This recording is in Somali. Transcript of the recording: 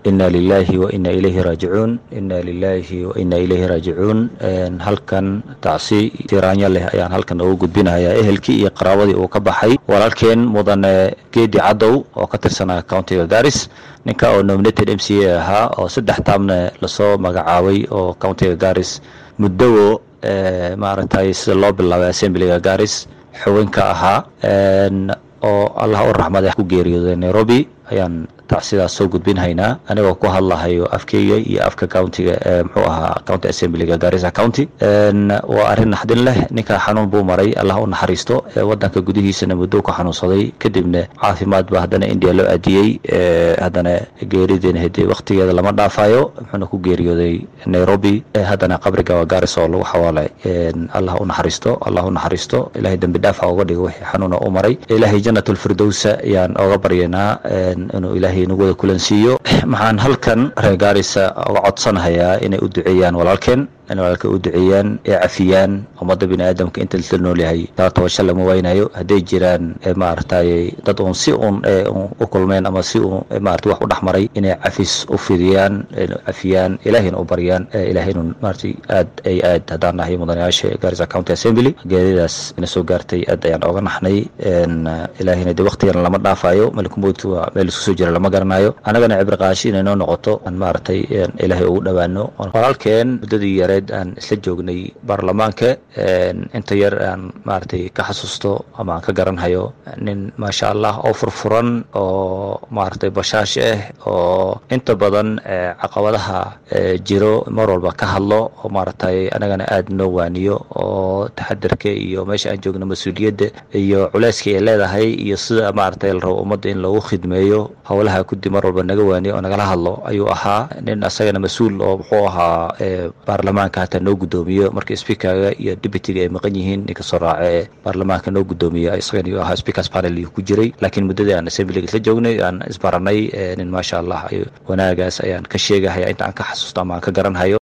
ina lilahi wa ina ilayhi raajicuun ina lilahi wa ina ilayhi raajicuun halkan tacsi tiraanyo leh ayaan halkan ugu gudbinayaa ehelkii iyo qaraabadii uu ka baxay walaalkeen mudane geedi cadow oo ka tirsanaa countiga garis ninka oo nominated m c a ahaa oo saddex taabne lasoo magacaabay oo countiga garis muddowo maaragtay sida loo bilaabay assemblyga garis xubinka ahaa oo allah u raxmada ku geeriyooday nairobi ayaan tacsidaas soo gudbinhaynaa anigoo ku hadlahayo afkeyga iyo afka countiga muxuu ahaa county assemblyga garissa county waa arrin naxdin leh ninkaa xanuun buu maray allah u naxariisto wadanka gudihiisana muddo ku xanuunsaday kadibna caafimaad ba haddana india loo aadiyey haddana geerideena hede waktigeeda lama dhaafayo muxuuna ku geeriyooday nairobi haddana qabriga waa garis oo lagu xawaalay allah u naxariisto allah u naxariisto ilahay dembi dhaafa uga dhigo wixii xanuuna u maray ilahay janatulfirdowsa ayaan oga baryaynaa inuu ilahay nagu wada kulansiiyo maxaan halkan reer gaarisa uga codsanahayaa inay u duceeyaan walaalkeen in walaalka u duceeyaan ee cafiyaan ummadda bini aadamka inta la nool yahay taa tobasho lama waynayo hadday jiraan maaragtay dad uun si uun u kulmeen ama si uun maarata wax u dhex maray inay cafis u fidiyaan cafiyaan ilaahayna u baryaan ilaahaynu maaragtay aad ay aad haddaan nahay mudanayaasha garissa county assembly geeridaas ina soo gaartay aad ayaan oga naxnay ilaahayna dee waktigan lama dhaafayo malkumowdka waa meel isku soo jira lama garanayo annagana cibri qaashi inay noo noqoto aan maaragtay ilaahay ugu dhowaano walaalkeen muddadii yare aan isla joognay baarlamaanka inta yar aan maaragtay ka xasuusto ama aan ka garanhayo nin maasha allah oo furfuran oo maaragtay bashaash ah oo inta badan caqabadaha jiro mar walba ka hadlo oo maaragtay anagana aad noo waaniyo oo taxadarka iyo meesha aan joogno mas-uuliyadda iyo culeyska ay leedahay iyo sida maaragtay la rabo ummadda in loogu khidmeeyo howlaha guddi mar walba naga waaniyo oo nagala hadlo ayuu ahaa nin asagana mas-uul oo muxuu ahaa baarlamaanka hataa noo guddoomiyo marka speakerga iyo deputyga ay maqan yihiin ninka soo raace ee baarlamaanka noo guddoomiya isagan iyuu ahaa speakers panel iyuu ku jiray laakiin muddadii aan assemblyga isla joognay aan isbaranay nin maasha allah wanaagaas ayaan ka sheegahaya inta aan ka xasuusto ama aan ka garanhayo